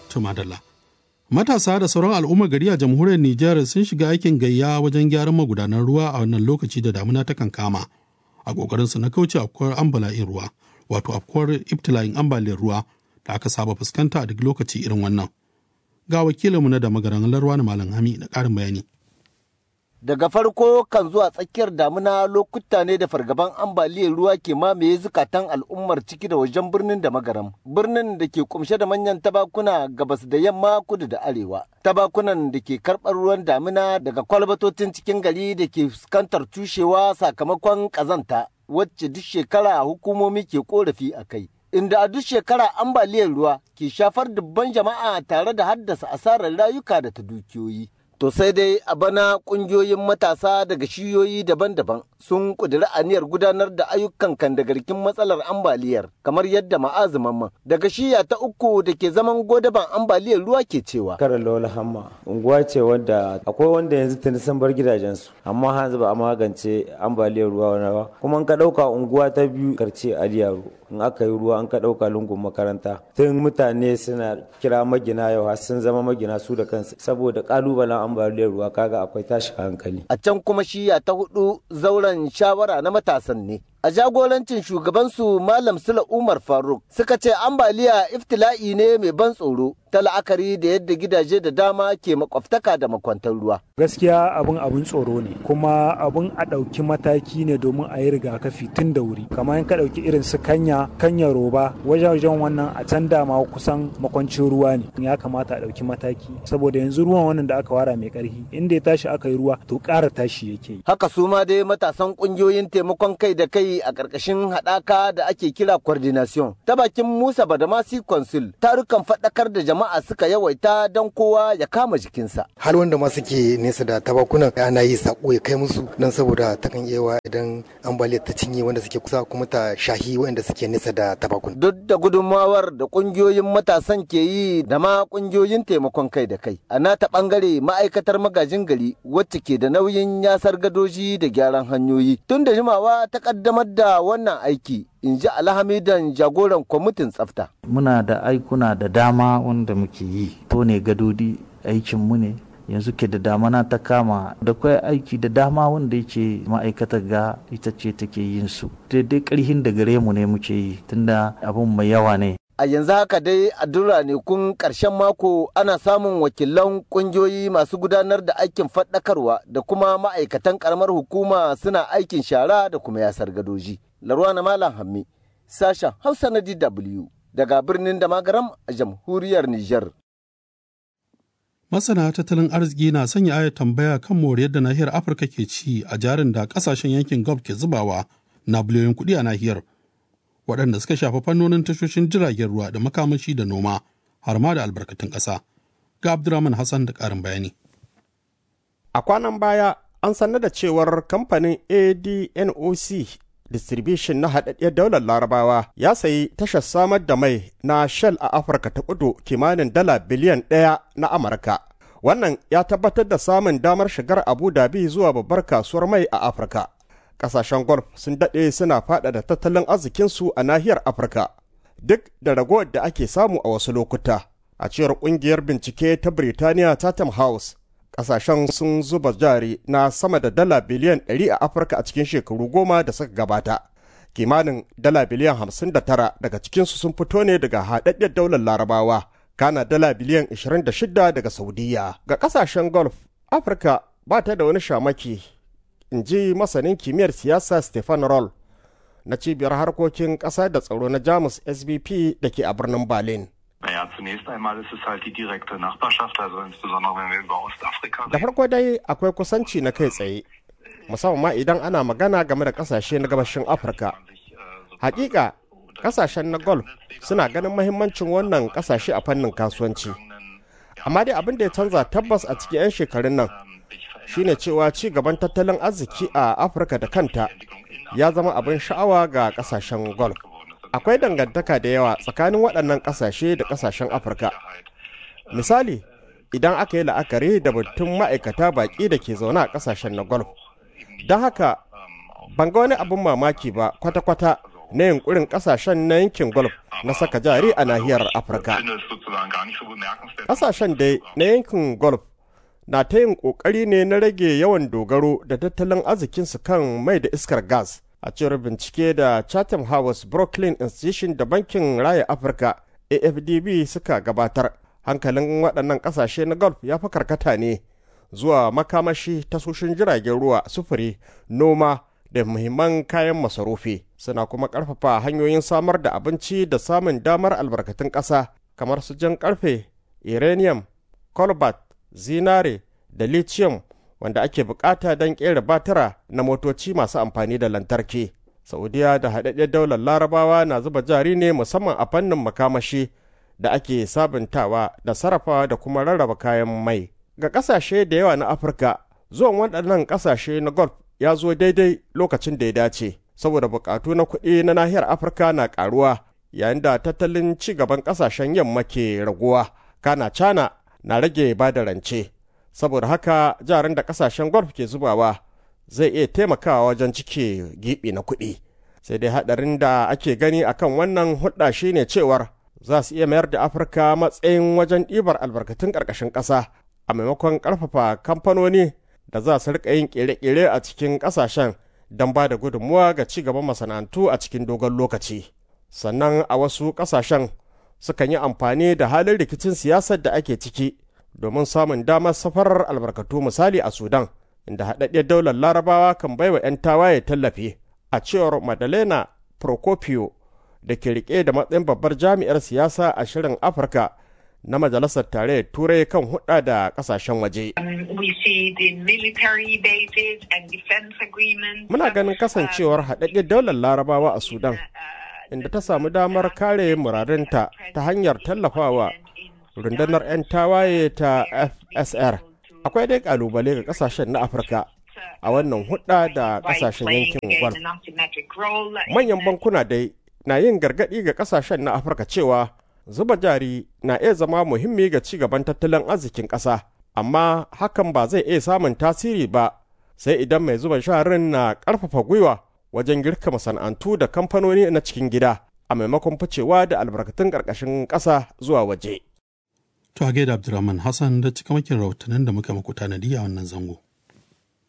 Tumadalla. Matasa da sauran al'ummar gari a jamhuriyar Nijar sun shiga aikin gayya wajen gyaran magudanan ruwa a wannan lokaci da damuna ta kankama. A ƙoƙarinsu na kauce afkuwar ambala'in ruwa, wato afkuwar ibtila'in ambaliyar ruwa da aka saba fuskanta a duk lokaci irin wannan. Ga wakilinmu na da magaran larwa na Malam Hami da ƙarin bayani. daga farko kan zuwa tsakiyar damuna lokuta ne da fargaban ambaliyar ruwa ke mamaye zukatan al'ummar ciki da wajen birnin da magaram birnin da ke kumshe da manyan tabakuna gabas da yamma kudu da arewa tabakunan da ke karɓar ruwan damuna daga kwalbatotin cikin gari da ke fuskantar tushewa sakamakon ƙazanta wacce duk shekara hukumomi ke korafi a kai inda a duk shekara ambaliyar ruwa ke shafar dubban jama'a tare da haddasa asarar rayuka da ta dukiyoyi To sai dai a bana kungiyoyin matasa daga shiyoyi daban-daban sun ƙudiri aniyar gudanar da ayyukan kandagarkin matsalar ambaliyar kamar yadda ma'azuman daga shiya ta uku da ke zaman godaban ambaliyar ruwa ke cewa. Kara Lola Hamma unguwa ce wadda akwai wanda yanzu tuni sun bar gidajensu amma hanzu ba a magance ambaliyar ruwa wani ba kuma in ka ɗauka unguwa ta biyu karce Aliyaro in aka yi ruwa an ka ɗauka lungun makaranta tun mutane suna kira magina yau har sun zama magina su da kansu saboda ƙalubalen ambaliyar ruwa kaga akwai tashin hankali. A can kuma shiya ta hudu zauren shawara na matasan ne. A jagorancin shugabansu Malam Sula Umar Faruk suka ce ambaliya iftila'i ne mai ban tsoro ta la'akari da yadda gidaje da dama ke makwabtaka da makwantar ruwa. Gaskiya abin abin tsoro ne kuma abin a ɗauki mataki ne domin a yi rigakafi tun da wuri. Kamar in ka ɗauki irin su kanya, kanya roba, wajen wannan a can dama kusan makwancin ruwa ne. Ya kamata a ɗauki mataki saboda yanzu ruwan wannan da aka wara mai ƙarfi inda ya tashi aka yi ruwa to ƙara tashi yake. Haka su ma dai matasan ƙungiyoyin taimakon kai da kai a ƙarƙashin haɗaka da ake kira coordination ta bakin Musa Badamasi Consul tarukan faɗakar da jama'a suka yawaita don kowa ya kama jikinsa. Hal wanda ma suke nesa da tabakunan ana yi sako ya kai musu don saboda takan iya idan ambaliyar ta cinye wanda suke kusa kuma ta shahi wanda suke nesa da tabakun. Duk da gudunmawar da ƙungiyoyin matasan ke yi da ma ƙungiyoyin taimakon kai da kai. A nata ɓangare ma'aikatar magajin gari wacce ke da nauyin yasar gadoji da gyaran hanyoyi. Tun da jimawa ta ƙaddamar da wannan aiki in ji alhamidan jagoran kwamitin tsafta. Muna da aikuna da dama wanda muke yi, to ne gadodi aikinmu ne, yanzu ke da damana ta kama da kwai aiki da dama wanda yake ma'aikatar ga ita ce take yin su. Daidai karhin da gare mu ne muke yi, tunda abun mai yawa ne. a yanzu haka dai a duk ranakun ƙarshen mako ana samun wakilan ƙungiyoyi masu gudanar da aikin faɗakarwa da kuma ma'aikatan ƙaramar hukuma suna aikin shara da kuma yasar gadoji. Larwana Malam Hammi, sashen Hausa na DW daga birnin da magaram a jamhuriyar Nijar. Masana tattalin arziki na sanya ayar tambaya kan moriyar da nahiyar Afirka ke ci a jarin da ƙasashen yankin Gulf ke zubawa na biliyoyin kuɗi a nahiyar. waɗanda suka shafi fannonin tashoshin jiragen ruwa da makamashi da noma har ma da albarkatun ƙasa. Ga Abdurrahman Hassan da ƙarin bayani. A kwanan baya an sanar da cewar kamfanin ADNOC Distribution na haɗaɗɗiyar daular Larabawa ya sayi tashar samar da mai na Shell a Afirka ta kudu kimanin dala biliyan ɗaya na Amurka. Wannan ya tabbatar da samun damar shigar Abu Dhabi zuwa babbar kasuwar mai a Afirka. kasashen golf sun daɗe suna faɗaɗa tattalin arzikinsu a nahiyar afirka duk da ragowar da ake samu a wasu lokuta a cewar ƙungiyar bincike ta birtaniya tatam house kasashen sun zuba jari na sama da dala biliyan 100 a afirka a cikin shekaru goma da suka gabata kimanin dala biliyan 59 daga cikinsu sun fito ne daga haɗaɗɗiyar daular larabawa kana dala biliyan 26 daga saudiya ga kasashen golf afirka ba ta da wani shamaki in ji masanin kimiyyar siyasa stefan roll na cibiyar harkokin ƙasa da tsaro na jamus sbp da ke a birnin berlin Naja, zunächst einmal ist es halt die direkte Nachbarschaft, also insbesondere wenn wir über Ostafrika da farko dai akwai kusanci na kai tsaye musamman ma idan ana magana game da kasashe na gabashin afirka hakika kasashen na golf suna ganin mahimmancin wannan kasashe a fannin kasuwanci amma dai abin da ya canza tabbas a cikin 'yan shekarun nan shine cewa ci gaban tattalin arziki a afirka da kanta ya zama abin sha'awa ga kasashen golf akwai dangantaka da yawa tsakanin waɗannan ƙasashe da ƙasashen afirka misali idan aka yi la'akari da batun ma'aikata baƙi da ke zaune a ƙasashen na golf don haka ban ga wani abin mamaki ba kwata-kwata na yunkurin kasashen na yankin golf na saka jari a nahiyar afirka kasashen dai na yankin golf na ta yin kokari ne na rage yawan dogaro da tattalin arzikinsu kan mai da iskar gas a cewar bincike da chatham house brooklyn institution da bankin raya afirka afdb suka gabatar hankalin waɗannan ƙasashe na golf ya fi karkata ne zuwa makamashi tasoshin jiragen ruwa sufuri noma da muhimman kayan masarufi suna kuma ƙarfafa hanyoyin samar da abinci da samun damar albarkatun ƙasa kamar su jan ƙarfe uranium cobalt zinare da lithium wanda ake bukata don ƙera batira na motoci masu amfani da lantarki saudiya da haɗaɗɗen daular larabawa na zuba jari ne musamman a fannin makamashi da ake sabuntawa da sarrafa da kuma rarraba kayan mai ga ƙasashe da yawa na afirka zuwan waɗannan ƙasashe na golf ya zo daidai lokacin da ya dace saboda buƙatu na kuɗi na nahiyar afirka na ƙaruwa yayin da tattalin ci gaban ƙasashen yamma ke raguwa kana cana na rage ba da rance saboda haka jaran da ƙasashen golf ke zubawa zai iya taimakawa wajen cike giɓi na kuɗi sai dai haɗarin da ake gani akan wannan hudda shine cewar za su iya mayar da afirka matsayin wajen ɗibar albarkatun ƙarƙashin ƙasa a maimakon ƙarfafa kamfanoni da za su riƙa yin ƙere-ƙere a cikin ƙasashen don ba da gudunmuwa ga ci gaban masana'antu a cikin dogon lokaci sannan a wasu ƙasashen sukan yi amfani da halin rikicin siyasar da ake ciki domin samun damar safarar albarkatu misali a sudan inda haɗaɗɗiyar daular larabawa kan baiwa 'yan tawaye tallafi a cewar madalena procopio da ke rike da matsayin babbar jami'ar siyasa a shirin afirka na majalisar tarayyar turai kan hudda da kasashen waje muna ganin kasancewar haɗaɗɗiyar daular larabawa a sudan inda ta samu damar kare muradinta ta hanyar tallafawa rundunar 'yan tawaye ta fsr akwai dai kalubale ga kasashen na afirka a wannan hudda da kasashen yankin gwal manyan bankuna dai na yin gargaɗi ga kasashen na afirka cewa zuba jari na iya zama muhimmi ga ci gaban tattalin arzikin ƙasa amma hakan ba zai iya samun tasiri ba sai idan mai zuba jarin na ƙarfafa gwiwa wajen girka masana'antu da kamfanoni na cikin gida a maimakon ficewa da albarkatun ƙarƙashin ƙasa zuwa waje. To a gaida Abdulrahman Hassan da cikamakin rahotannin da muka muku tanadi a wannan zango.